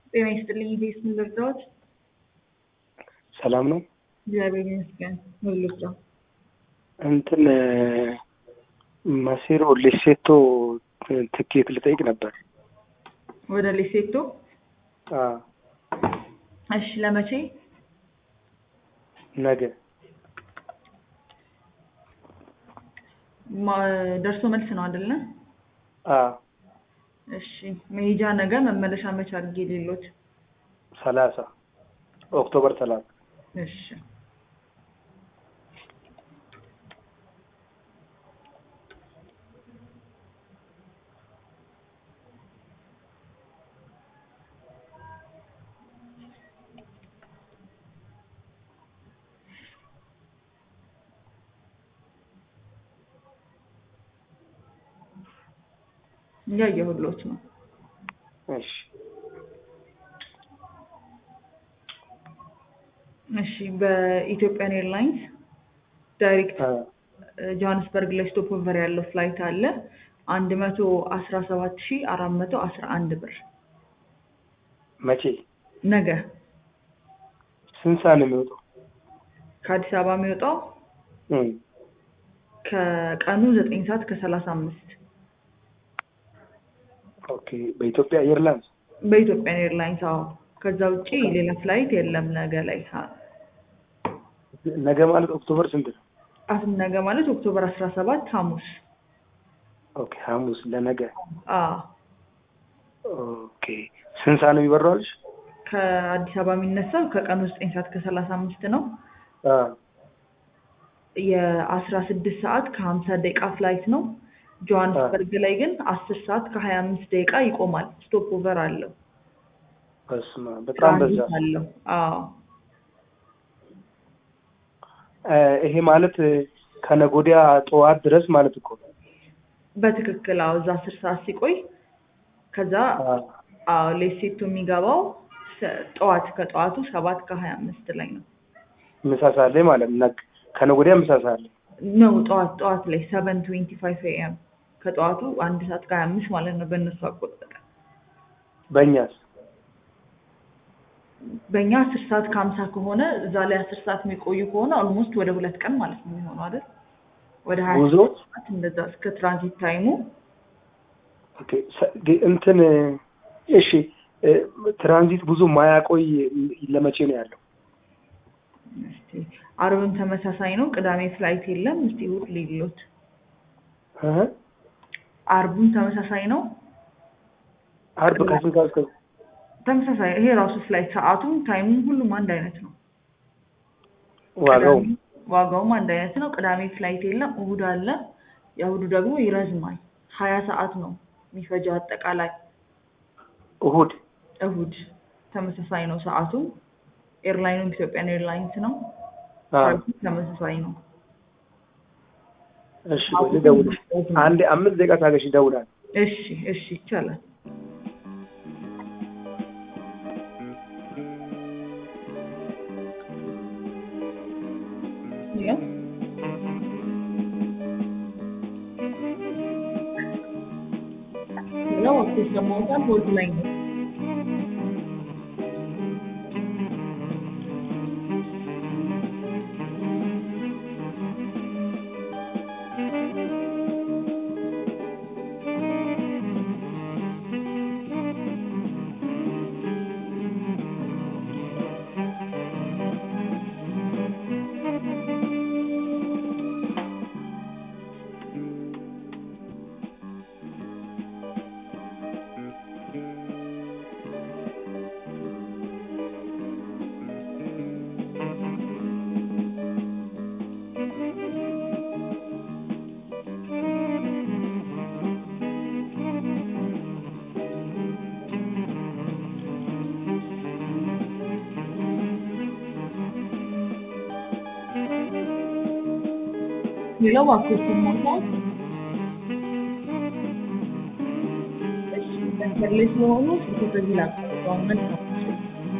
ጤና ይስጥልኝ። ቤት ምን ልርዳዎት? ሰላም ነው። እግዚአብሔር ይመስገን። ምን ልርዳ? እንትን ማሴሮ ሌሴቶ ትኬት ልጠይቅ ነበር። ወደ ሌሴቶ? አዎ፣ እሺ። ለመቼ? ነገ ማ- ደርሶ መልስ ነው አይደለ? አዎ፣ እሺ። መሄጃ ነገ፣ መመለሻ መቼ አድርጌ ሌሎት? ሰላሳ ኦክቶበር ሰላሳ እሺ። እያየሁሎት ነው። እሺ እሺ። በኢትዮጵያን ኤርላይንስ ዳይሬክት አ፣ ጆሃንስበርግ ላይ ስቶፕ ኦቨር ያለው ፍላይት አለ አንድ መቶ አስራ ሰባት ሺ አራት መቶ አስራ አንድ ብር መቼ ነገ ስንት ሰዓት ነው የሚወጣው? ከአዲስ አበባ የሚወጣው እም፣ ከቀኑ ዘጠኝ ሰዓት ከሰላሳ አምስት ኦኬ በኢትዮጵያ ኤርላይንስ በኢትዮጵያን ኤርላይንስ አዎ። ከዛ ውጪ ሌላ ፍላይት የለም ነገ ላይ ሀ- ነገ ማለት ኦክቶበር ስንት ነው? አሁን ነገ ማለት ኦክቶበር አስራ ሰባት ሐሙስ ኦኬ ሐሙስ ለነገ አዎ። ኦኬ ስንት ሰዓት ነው የሚበረው አልሽ? ከአዲስ አበባ የሚነሳው ከቀኑ ዘጠኝ ሰዓት ከሰላሳ አምስት ነው። አ፣ የአስራ ስድስት ሰዓት ከሀምሳ ደቂቃ ፍላይት ነው። ጆሃንስበርግ ላይ ግን አስር ሰዓት ከሀያ አምስት ደቂቃ ይቆማል። ስቶፕ ኦቨር አለው። በስመ አብ በጣም በዛ። ትራንዚት አለው። አዎ አ፣ ይሄ ማለት ከነገ ወዲያ ጠዋት ድረስ ማለት እኮ ነው። በትክክል አዎ። እዛ አስር ሰዓት ሲቆይ ከዛ አ፣ አዎ ሌሴቶ የሚገባው ሰ- ጠዋት ከጠዋቱ ሰባት ከሀያ አምስት ላይ ነው ምሳ ሰዓት ላይ ማለት ነው። ነገ- ከነገ ወዲያ ምሳ ሰዓት ላይ ነው ጠዋት ጠዋት ላይ ሰቨን ትዌንቲ ፋይቭ ኤኤም ከጠዋቱ አንድ ሰዓት ከሀያ አምስት ማለት ነው በእነሱ አቆጣጠር። በእኛስ በእኛ አስር ሰዓት ከሀምሳ ከሆነ እዛ ላይ አስር ሰዓት የሚቆዩ ከሆነ ኦልሞስት ወደ ሁለት ቀን ማለት ነው የሚሆነው አይደል? ወደ ሀያ ጉዞ ሰዓት እንደዛ እስከ ትራንዚት ታይሙ ኦኬ፣ ሰ- ግ- እንትን እሺ፣ እ፣ ትራንዚት ብዙ ማያቆይ ለመቼ ነው ያለው? እስቲ አርብም ተመሳሳይ ነው። ቅዳሜ ፍላይት የለም። እስቲ እሑድ ሊሎት እህ፣ አርቡም ተመሳሳይ ነው። አርብ ከስንት ሰዓት እስከ ተመሳሳይ ይሄ ራሱ ፍላይት ሰዓቱም ታይሙም ሁሉም አንድ አይነት ነው። ዋጋው? ቅዳሜ ዋጋውም አንድ አይነት ነው። ቅዳሜ ፍላይት የለም። እሑድ አለ። የእሑዱ ደግሞ ይረዝማል። ሀያ ሰዓት ነው የሚፈጀው አጠቃላይ። እሁድ እሑድ ተመሳሳይ ነው ሰዓቱ። ኤርላይኑም ኢትዮጵያን ኤርላይንስ ነው። አ፣ ፕራይሱም ተመሳሳይ ነው። እሺ፣ ቆይ ልደውልሽ። አንድ አምስት ደቂቃ ታገሽ፣ ይደውላል። እሺ እሺ ይቻላል። ያው ሌላው አክሴስ ለማውጣት ሆልድ ላይ ነው። ሌላው አክሴስ ለማውጣት እሺ መንገድ ላይ ስለሆኑ ስልክ ከዚህ ላቀርበው መልካም